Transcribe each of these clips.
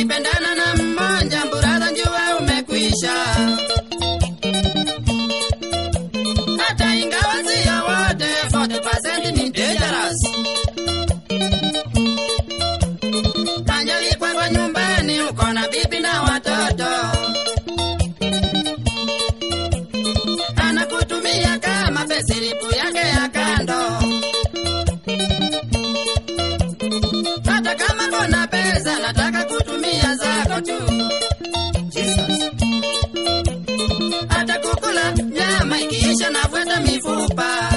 ukipendana na mmoja mburaza njua umekwisha hata ingawa sio wote 40% ni dangerous kanjali kwako nyumbani uko na bibi na watoto anakutumia kama pesilipu yake ya kando hata kama kona pesa nataka kutumia zako tu Jesus. hata kukula nyama ikiisha navuta mifupa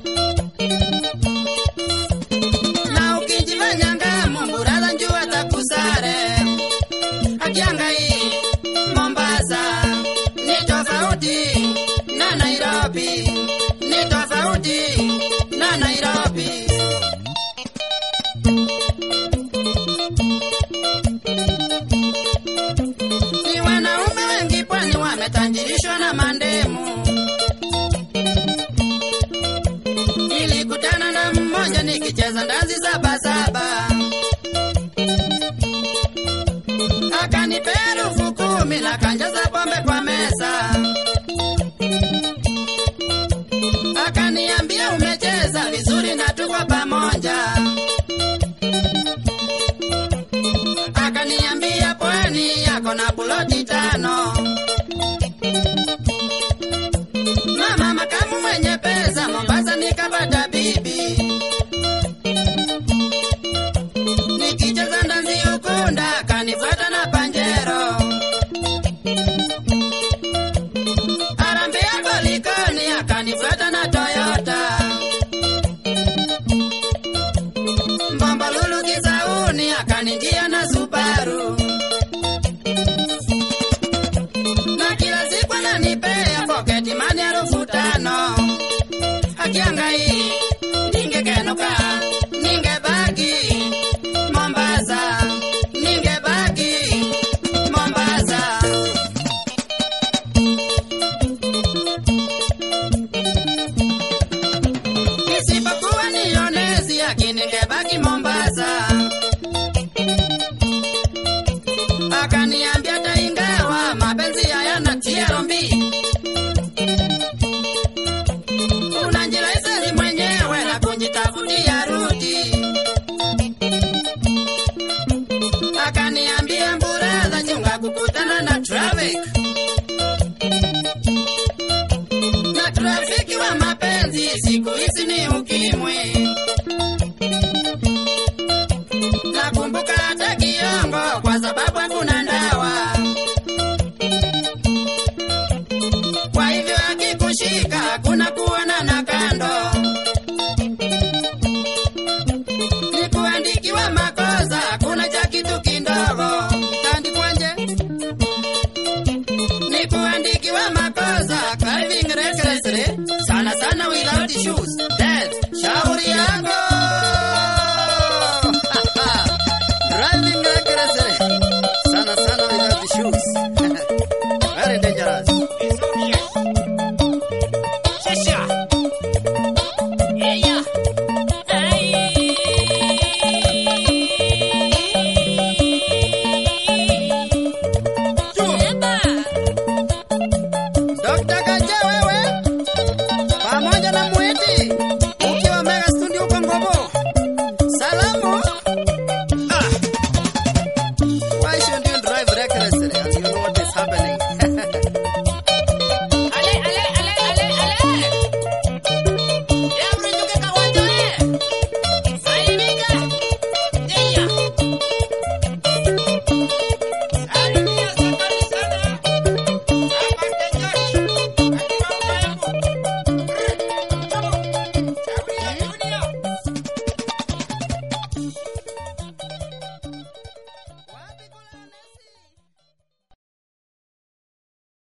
na ukijifanya ngamu mburaza njua takusare akiangai mombasa ni tofauti na nairobi ni tofauti na nairobi ni wanaume wengi pwani wametajirishwa na mandemu. Nilikutana na mmoja nikicheza ndazi saba saba, akanipea elfu kumi na kanjaza pombe kwa meza, akaniambia umecheza vizuri na tuko pamoja. akaniambia pwani yako na buloti tano. Mama makamu mwenye pesa Mombasa nikapata bibi, nikicheza ndazi ukunda akanifuata na panjero arambia kolikoni akanifuata na Toyota Mbombolulu Kisauni akanijia